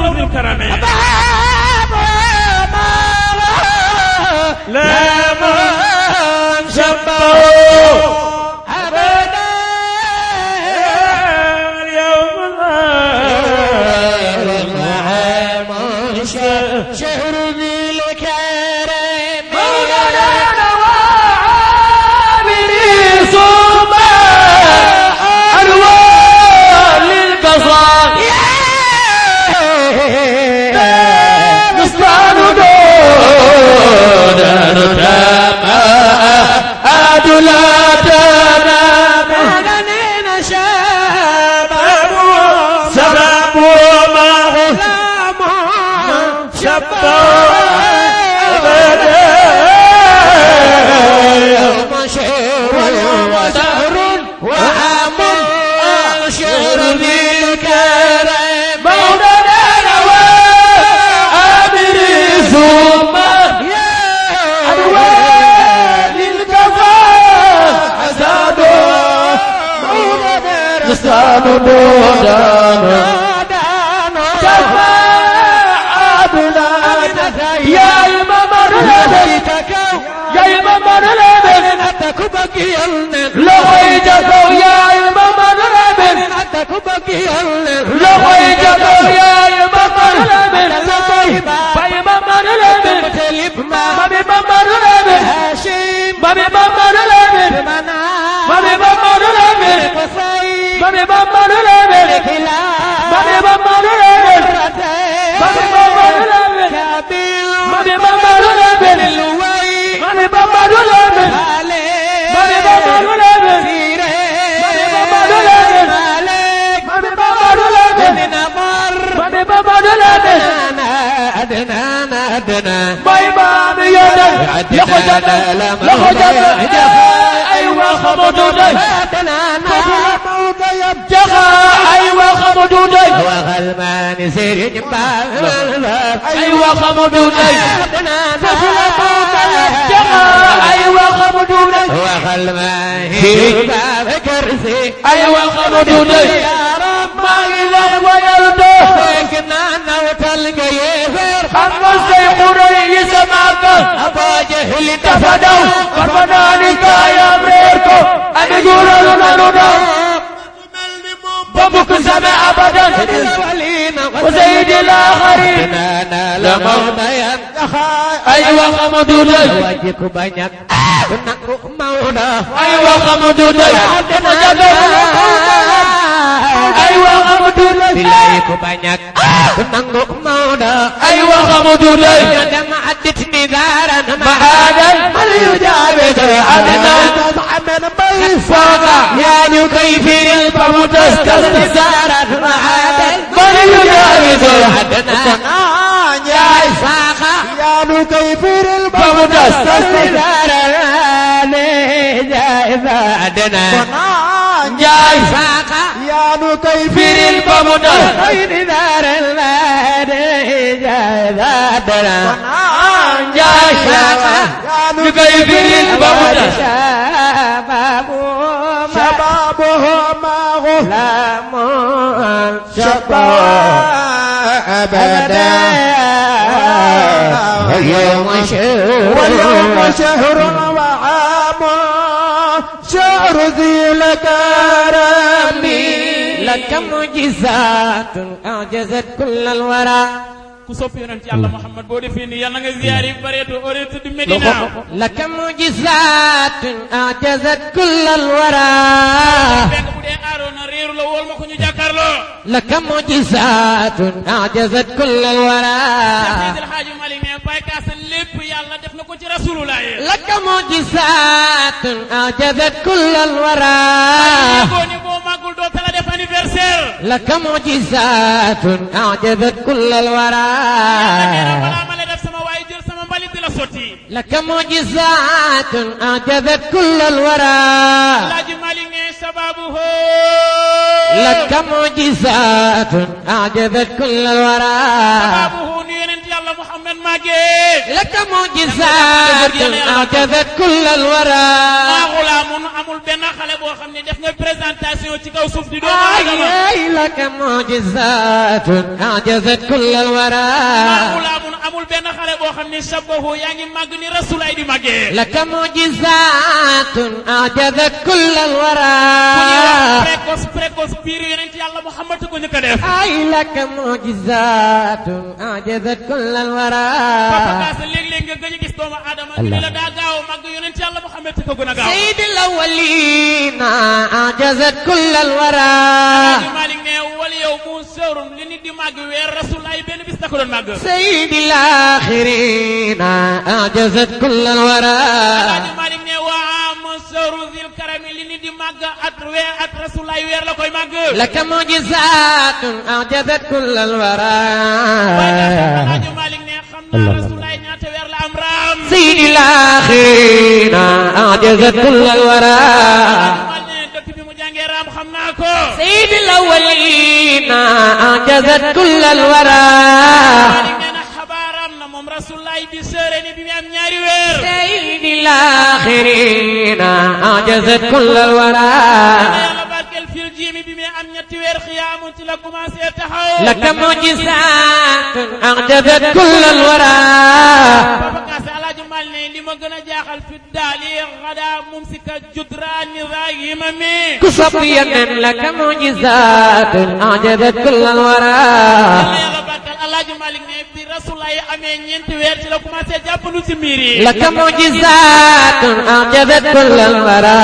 ذي الكرم لا من شبه أبدا اليوم وعام شهر ذي الكرم مولانا وعاملي صوب ألوان للقصائد نصران دون نتامى أدلاتنا مهدنين شباب سبب وما سلام شباب شهر وسهر وعام شهر ذي الكرم مولانا وعاملي ثم ألوان للقصائد نصران دون يا إمام الهدى يا إمام الهدى لغيتك يا إمام الهدى لغيتك يا إمام الهدى فإمام الهدى ما بإمام الهدى ما بإمام الهدى ما بإمام الهدى ما بإمام الهدى ما بإمام الهدى ما بإمام الهدى ما بإمام الهدى ما بإمام الهدى ما بإمام الهدى ما بإمام الهدى أدنانا أدنى ما إمام يدك لخجنا لخجنا أيوة خمدودي جغا أيوة خمدودي وغلمان سير جبال أيوة خمدودي جغا أيوة خمدودي وغلمان سير جبال كرسي أيوة خمدودي يا رب ما إله ويرده لكن أنا وتلقى يفر أما السيقوني يسمعك أبا جهل تفدوا فرمنانك يا أمريكو أن يقولوا لنا لنا بابك سمع أبدا الأولين وسيد الآخرين أنا لموت ينتخى أيوة خمدودي وجهك بنيك نقر مولا أيوة خمدودي أيوة خمدودي Bilai ku banyak Nanggu mauda أيوة خمدودي Ada ma'adit nidaran معادا يجابك أدنى طعما فوق يا نكيفر فمتسكس نزارا معادا من يجاوز أدنى يا إسحاق يا نكيفر فمتسكس نزارا جائزة أدنى يا إسحاق يا نكيفر البمدر غير دار المال جائزة أدنى يا إسحاق نكيفر البمدر شبابه ما غلام شباب أبدا واليوم شهر واليوم شهر وعام شهر ذي الكرم لك معجزات أعجزت كل الورى ku sopp yonent yàlla Muhammad boo defee nii yàlla nga ziyaari bareetu ore tudd Medina لك معجزات أعجزت كل الورى fekk bu dee aaroona réeru la wool ma ko ñu jàkkaarloo لك معجزات أعجزت كل الورى Seydil Hadji Malick ne Baye Kaasa lépp yàlla def na ko ci rasulullah yi لك معجزات أعجزت كل الورى yëgoo ni boo màggul doo tala def anniversaire لك معجزات أعجزت كل الورى nee na balaa ma la def sama waay jël sama mbalit di la sotti لك معجزات أعجزت كل الورى Alaaji Malick ne sababu لك معجزات أعجزت كل الورى sababu nu yonent yàlla Muhammad màggee لك معجزات أعجزت كل الورى maa xulaamun amul benn xale boo xam ne def nga présenté tentation ci kaw suuf di doomu aadama أي لك معجزات أعجزت كل الورى amul amul amul benn xale boo xam ne shabahu yaa ngi màgg ni rasulaay di màggee لك معجزات أعجزت كل ku ñuy wax الورى précoce précoce biir yonent yàlla Muhammad ko njëkk a def أي لك معجزات أعجزت كل Papa الورى Kaasa léeg-léeg nga gëj a gis doomu aadama ñu ne la daa gaaw a màgg yonent yàlla Muhammad ko gën a gaaw سيد الأولين أعجزت كل الورى Alaaji Malik ne wal yow mu sërum li nit di màgg weer rasulaay benn bis da ko doon màgg سيد الآخرين أعجزت كل الورى Alaaji Malik ne waa mu sëru zil karami li nit di màgg at weer at rasulaay weer la koy màgg لك معجزات أعجزت كل الورى Alaaji Malik ne xam naa rasulaay ñaata weer la am raam سيد الآخرين أعجزت كل الورى Alaaji Malik ne dëkk bi mu jàngee raam xam naa ko سيد الأولين أعجزت كل الورى Malik nee na xabaaram na moom rasulaay di sëre ni bi mu am ñaari weer سيد الآخرين أعجزت كل na الورى yàlla barkeel fil jiimi bi mu am ñetti weer xiyaamu ci la commencé taxaw لك معجزات أعجزت كل الورى Papa Kaase Alaaji Mal ne li ma gën a jaaxal fi daali xada mumsika judraani raayima mi كصبيا لك معجزات أعجزت كل الورى yàlla yàlla barkeel Alaaji Malik ne bi rasulaay amee ñeenti weer ci la commencé jàppandu ci miir yi لك معجزات أعجزت كل الورى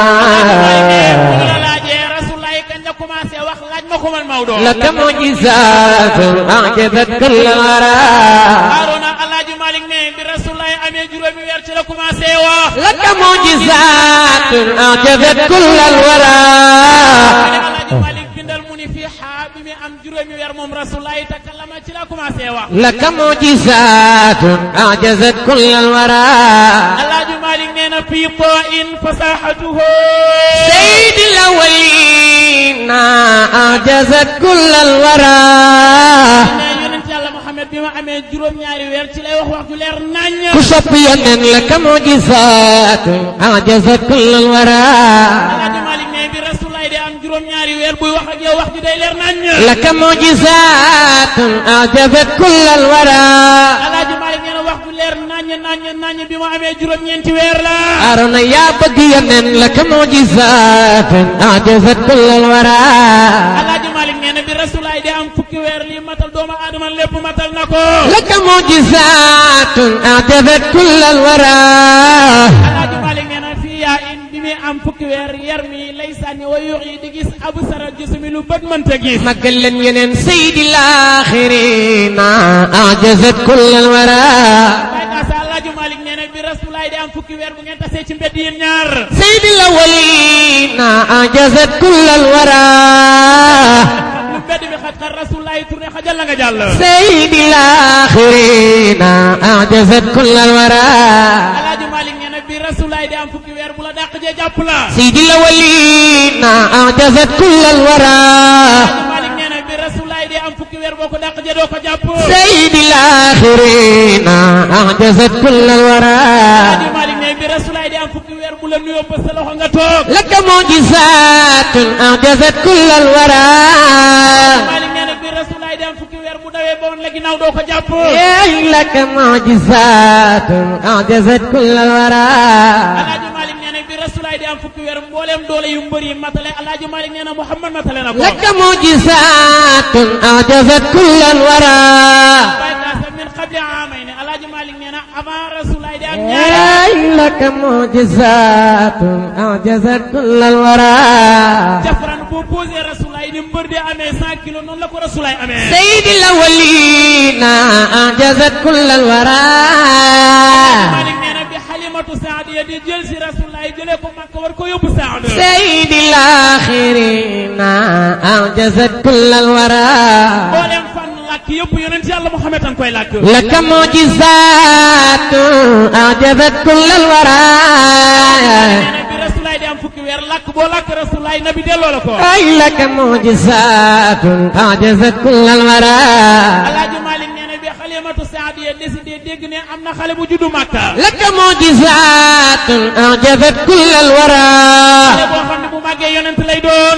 bu la laajee rasulaay kañ la commencé wax laaj ma ko man Maodo لك معجزات أعجزت كل الورى Haaruna Alaaji Malik ne bi rasulaay amee juróomi weer ci la commencé wax لك معجزات أعجزت كل الورى Alaaji Malik bindal mu ni fii xaa bi mi am juróomi weer moom rasulaay takallama ci la commencé wax لك معجزات أعجزت كل الورى Alaaji Malik nee na fii too in fasaxatuhu سيد الأولين أعجزت كل الورى ne yonent yàlla Muhammad bi ma amee juróom-ñaari weer ci lay wax wax ju leer nañ كصبيا لك معجزات أعجزت كل الورى Alaaji Malik ne bi rasulaay de am juróom-ñaari weer buy wax ak yow wax ji day leer nañ لك معجزات أعجزت كل الورى Alaaji Malik nee na wax ju leer nañ nañ nañ bi ma amee juróom-ñeenti weer la أرنا يا بقيا لك معجزات أعجزت كل الورى Alaaji Malik nee na bi rasulaay de am fukki weer lii matal doomu aadama lépp matal na ko لك معجزات أعجزت كل الورى Alaaji Malik nee na fii yaa in bi muy am fukki weer yar mi lay sànni wa yuux yi di gis abu sara gisumi lu bët mënta gis مقل ينن سيد الآخرين أعجزت كل الورى Baay Kaasa Alaaji Malik nee na bi rasulaay di am fukki weer bu ngeen tasee ci mbedd yéen ñaar سيد الأولين أعجزت كل الورى lu mbedd bi xat xat rasulaay tourné xajal la nga jàll سيد الآخرين أعجزت كل الورى Alaaji Malik nee na bi rasulaay di am fukki weer bu la dàq jee jàpp la سيد الأولين أعجزت كل الورى Alaaji Malik nee na bi rasulaay di am fukki weer boo ko dàq jee doo ko jàpp سيد الآخرين أعجزت كل الورى Alaaji Malik nee bi rasulaay di am fukki weer bu la nuyoo ba sa loxo nga toog لك معجزات أعجزت كل الورى Malik nee na bi rasulaay di am fukki weer bu dawee ba woon la ginnaaw doo ko jàpp يا لك معجزات أعجزت كل الورى Alaaji Malik nee na bi rasulaay di am fukki weer mbooleem doole yu mbër yi matale Alaaji Malik nee na Muhammad matale na ko لك معجزات أعجزت كل الورى Baay Kaasa min qabli aamayni Alaaji Malik nee na avant rasulaay di am ñaari يا لك معجزات أعجزت كل الورى jafran boo posé rasulaay ni mbër di amee 100 kilos noonu la ko rasulaay amee سيد الأولين أعجزت كل الورى Malik nee na bi xalimatu saadiya di jël si rasulaay jëlee ko Makka war ko yóbbu Saad سيد الآخرين أعجزت كل الورى mboolem fan làkk yëpp yonent yàlla Muhammad an koy làkk لك معجزات أعجزت كل الورى nee na bi rasulaay di am fukki weer làkk boo làkk rasulaay nabi delloo la ko أي لك معجزات أعجزت كل الورى Alaaji Malik nee na bi xalimatu saadiya décidé dégg ne am na xale bu juddu Makka لك معجزات أعجزت كل الورى xale boo xam ne bu màggee yonent lay doon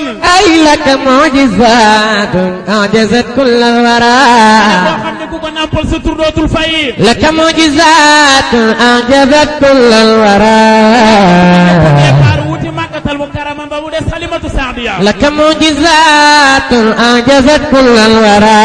لك معجزات أعجزت كل الورى boo xam ne ku ko nampal sa tur dootul fay لك معجزات أعجزت كل الورى départ wuti màkkatal mu karama ba mu des xalimatu saadiya لك معجزات أعجزت كل الورى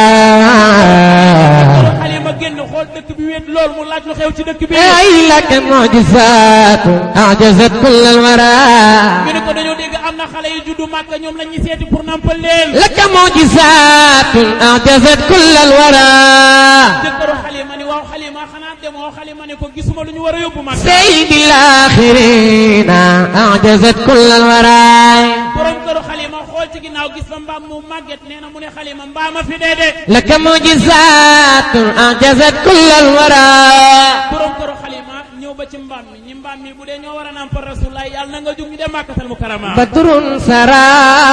xalima génn xool dëkk bi wéet lool mu laaj lu xew ci dëkk bi أي لك معجزات أعجزت كل الورى ñu ne ko dañoo dégg am na xale yu juddu màkka ñoom la ñuy seeti pour nampal leen لك معجزات أعجزت كل الورى jëkkëru xalima ni waaw xalima xanaa demoo xalima ne ko gisuma lu ñu war a yóbbu màkka سيد الآخرين أعجزت كل الورى borom këru xalima xool ci ginnaaw gis fa mbaam mu màgget nee na mu ne xalima mbaama fi dee de لك معجزات أعجزت كل الورى borom këru xalima ñëw ba ci mbaam mi ñi mbaam mi bu dee ñoo war a nampal rasulullah yàlla na nga jóg ñu dem màkkatal mu karama بدر سرى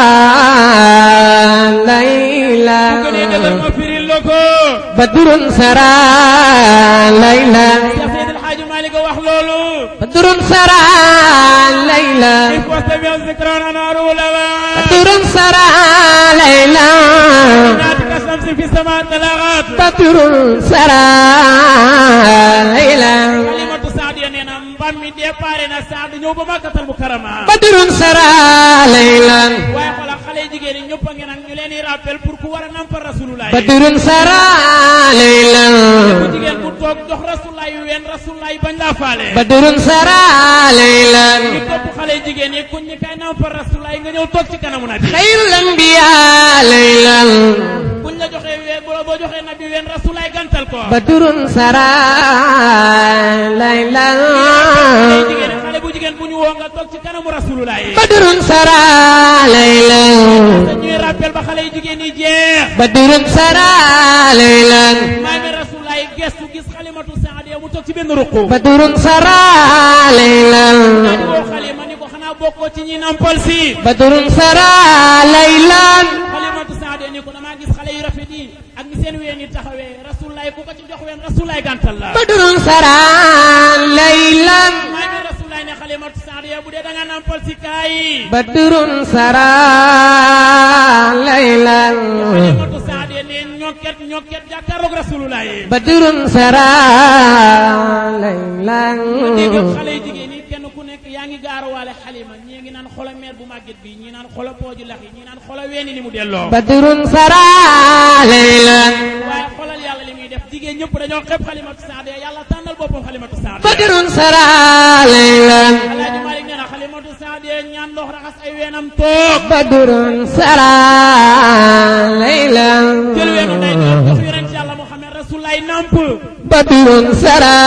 bu ليلا gënee dëgër ma firil la ko بدر سرى ليلا Cheikh Seydil Hadji Malick a wax loolu بدر سرى ليلا if wastami zikran anaaru lawa بدر سرى ليلا ناتك الشمس في السماء تلاغات بدر سرى ليلا kalimatu saadiya nee na mbaam mi déparé na saad ñëw ba màkkatal mu karama بدر سرى ليلا waaye xoolal xale jigéen ñi ñëpp a ngi nag ñu leen di rappel pour ku war a nampal rasulullah بدر سرى bu ليلا jigéen bu toog jox rasulullah yu ween rasulullah yi bañ laa faale بدر سرى ليلا ñu topp xale jigéen yi kuñ ñi kay nampal rasulullah yi nga ñëw toog ci kanamu nabi خير الأنبياء ليلا buñ la joxee ween bu la boo joxee nabi ween rasulullah yi gantal ko بدر سرى ليلا xale jigéen yi xale bu jigéen bu ñu woo nga toog ci kanamu rasulullah yi بدر سرى ليلا te ñuy rappel ba xale jigéen yi jeex بدر سرى ليلا maami rasulullah yi gestu gis xalimatu saadiya mu toog ci benn ruqu بدر سرى ليلا daal woo xalima ni ko xanaa bokkoo ci ñi nampal si بدر سرى ليلا xalimatu saadiya ni ko damaa gis xale yu rafet yi ak ni seen ween yi taxawee rasulullah yi ku ko ci jox ween rasulullah yi gàntal la بدر سرى ليلا maami rasulullah ne xalimatu saadiya bu dee da nga nampal si kaay بدر سرى ليلا xalimatu saadiya ne ñokket ñokket jàkkaarloog rasulullah yi بدر سرى dégg ليلا xale yu jigéen yi kenn ku nekk yaa ngi gaaruwaale xalima ñii ngi naan xola meer bu màgget bi ñii naan xola pooju lax yi ñii naan xola weeni ni mu delloo بدر سرى ليلا waaye xolal yàlla li muy def jigéen ñëpp dañoo xeeb xalimatu saadiya yàlla tànnal boppam xalimatu saadiya بدر سرى ليلا alaaji Malik nee na xalimatu saadiya ñaan ndox raxas ay weenam toog بدر سرى ليلا jël weenu ndey jox jox yonent yàlla Muhammad rasulullah namp بدر سرى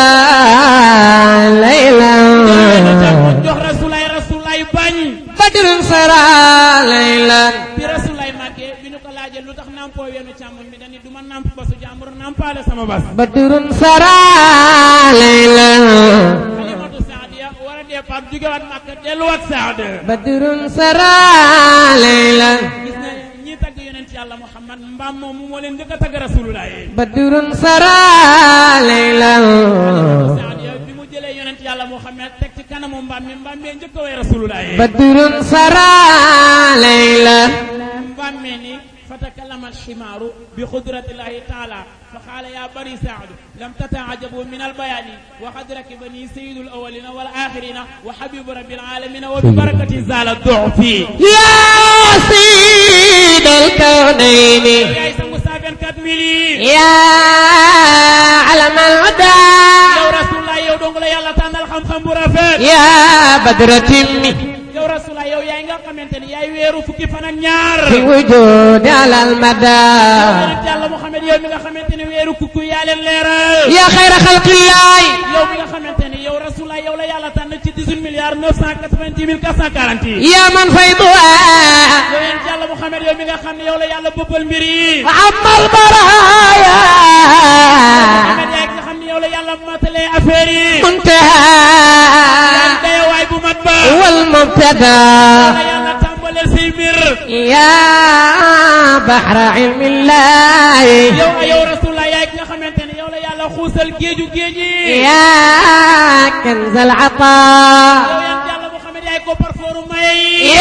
ليلا weenu càmmoñ jox rasulullah rasulullah bañ بدر سرى ليلا bi rasulullah màggee bi ñu ko laajee lu tax nampoo weenu càmmoñ bi dañu du ma namp basu jàmbur nampaale sama bas بدر سرى ليلا xalimatu saadiya war a départ jógewaat Màkka delluwaat Saad بدر سرى ليلا gis na ñi tagg yonent yàlla Muhammad mbaam moom moo leen njëkk a tagg rasulullah yi بدر سرى ليلا saadiya bi mu jëlee yonent yàlla Muhammad teg ci kanamu mbaam mi mbaam mee njëkk a way rasulullah yi بدر سرى ليلا mbaam mee ni fatakallama alximaaru bi qudratillahi taala fa qaala ya bani saad lam tataajabu min albayaani wa qad rakibani sayidu alawalina wal axirina wa habibu rabbil alamina wa bi barakati zala dufi يا سيد الكونين yaay sangu 124 mille yi يا علم الهدى yow rasulullah yow dong la yàlla tànnal xam-xam bu rafet يا بدر تمي yow rasulullah yow yaay nga xamante ni yaay weeru fukki fan ak ñaar في وجود على المدى yonent yàlla Muhammad yow mi nga xamante ni weeru kukku yaa leen leeral يا خير خلق الله yow mi nga xamante ni yow rasulullah yow la yàlla tànn ci 18 milliards 990 mille 440 yi يا من فيضها yow yonent yàlla Muhammad yow mi nga xam ne yow la yàlla bëbbal mbir yi وعم البرايا Muhammad yaay nga xam ne yow la yàlla matalee affaire yi yaay منتهى dayawaay bu mat ba والمبتدى la yàlla tàmbaleel say mbir يا بحر علم الله yow a yow rasulullah yaay ki nga xamante ne yow la yàlla xuusal géeju géej yi يا كنز العطاء yow yonent yàlla Muhammad yaay ko parfooru may yi يا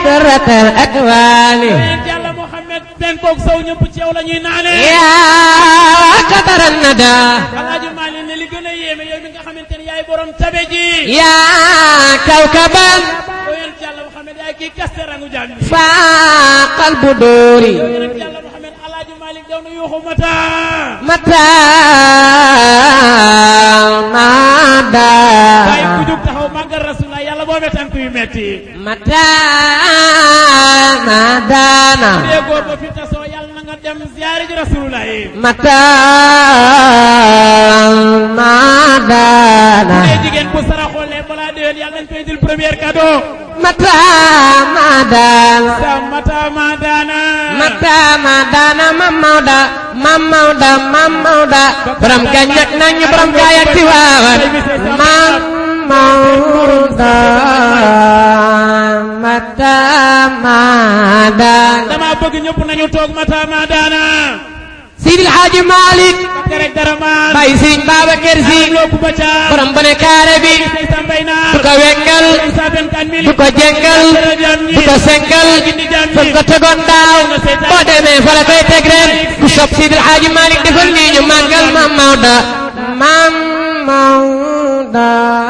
درة الأكوان yonent yàlla Muhammad penkook sow ñëpp ci yow la ñuy naane يا قدر الندى alaaji Maalik ne li gën a yéeme yow mi nga xamante ne yaay borom tabe ji يا كوكبا yonent yàlla Muhammad yaay kii kaste rangu jaam ñi فاق البدور yonent yàlla Muhammad alaaji Maalik daw na yuuxu mata متى مدى waaye ku jug taxaw màggal rasulullah yàlla boo tànk yu metti متى مدانا bu dee góor ba fi tasoo yàlla na nga dem ziyaare ji rasulullah yi متى bu مدانا dee jigéen bu saraxoolee balaa déwén yàlla nañ koy dil premier cadeau متى مدانا sa mata ma daana mata ma daana mam mawda mam mawda mam mawda borom gañak nañu borom gaay ak tiwaawan mam mawda mata ma daana dama bëgg ñëpp nañu toog mata ma daana Sidi Hadji Malick bakka rek dara maan Baye Serigne Babacar Sy looku ba ca borom bone kaare bi say sa mbay naar du ko wengal sa vingt-quatre mille du ko jengal du ko senkal fam ko tegoon daaw boo demee fa la koy teg ren ku sopp Sidi Hadji Malick defal nii ñu màggal Mam Maodo Mam Maodo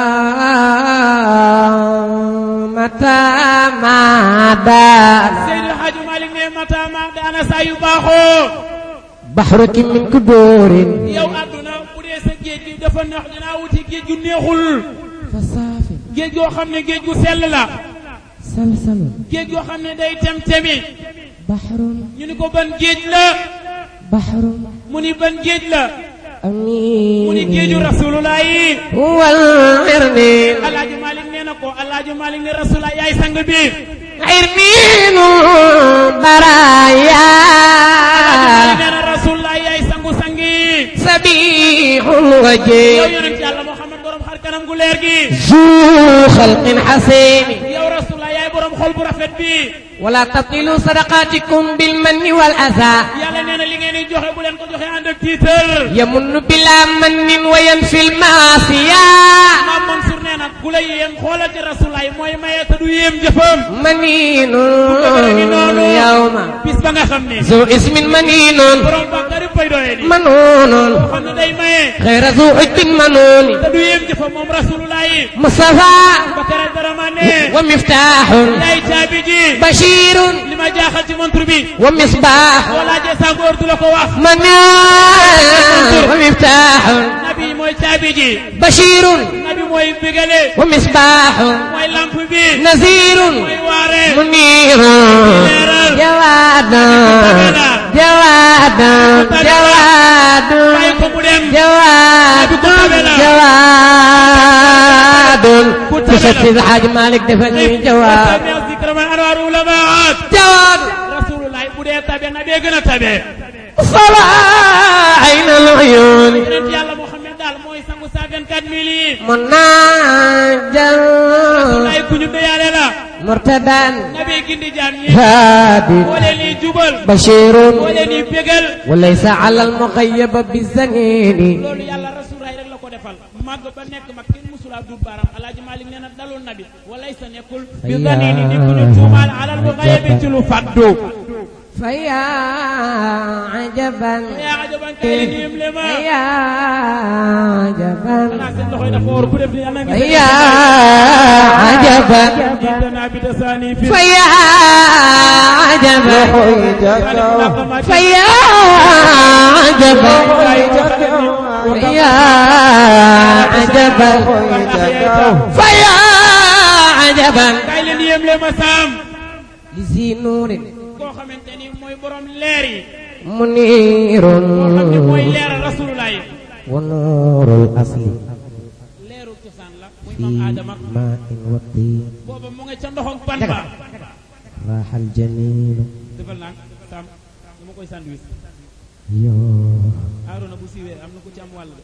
mata mada Seydil Hadji Malick ne mata ma daana saa yu baaxoo baxruki min kudurin yow àdduna bu dee sa géej gi dafa neex dinaa wuti géej gu neexul fasaafi géej goo xam ne géej gu sell la salsalun géej goo xam ne day tem temi baxrun ñu ni ko ban géej la baxrun mu ni ban géej la mu ni amin géeju rasulullah yi wal irnin alaaji Malick nee na ko alaaji Malick ne rasulullah yaay sang bi irnin baraya alaaji nee na rasulullah yaay sangu sangi sabihul yow wajhi yonent yàlla Muhammad borom xar kanam gu leer gi zu xalqin xasin yow rasulullah yaay borom xol bu rafet bi wala tabtilu sadaqatikum bil manni wal aza yàlla nee na li ngeen di joxe bu leen ko joxe ànd ak tiitar yamunnu bila mannin wa yanfil maasiya Maam Mansour nee na ku la yéem xoolal ci rasulaay mooy maye te du yéem jëfam maninun yawma bis ba nga xam ne zu ismin maninun borom bàkkari pay doye di manunun xam ne day maye xayra zu ujbin manuni te du yéem jëfam moom rasulullahi mustafa bakara dara ma ne wa miftahun yaay caabi ji bashirun li ma jaaxal ci montre bi wa misbah boo laajee sàngoor du la ko wax manun wa miftahun nabi mooy caabi ji bashirun nabi mooy bégale wa misbahun mooy lamp bi nazirun mooy waare منير جواد جواد جواد bàyyi ko mu dem جواد جواد تشتي الحاج مالك دفني جواد tabe zikra man anwar ulamaat جواد rasulullahi bu dee tabe na bee gën a tabe صلاة عين العيون yonent yàlla Muhammad daal mooy sangu saa 24 mille yi مناجل ay ku ñu déyaale la مرتدا nabi gindi jaam ñi هادي moo leen di jubal بشير moo leen di bégal وليس على المغيب بالزنين loolu yàlla rasulullahi rek la ko defal màgg ba nekk mag kenn musula dut baaraam alaaji Malik nee na dalul nabi walay sa nekkul bi zanini ni ku ñu tuumaal alal bu xayebi ci lu faddu فيا عجبا yaa ajaban kay li niim le ma فيا عجبا xanaa seen loxoy dafa war ku def ni yàlla ngi فيا عجبا jiitana bi tasaani fi فيا عجبا فيا عجبا فيا عجبا فيا عجبا kay leen yéem le ma saam لذي نور koo xamante ni mooy borom leer yi منير koo xam ne mooy leeral rasulullah yi ونور الأصل leeru cosaan la muy في maam Adama ماء وطين booba mu nga ca ndoxam ban ba راح الجميل defal naa saam dama koy sandwich يوه Aarona bu siiwee am na ku ci am wàll de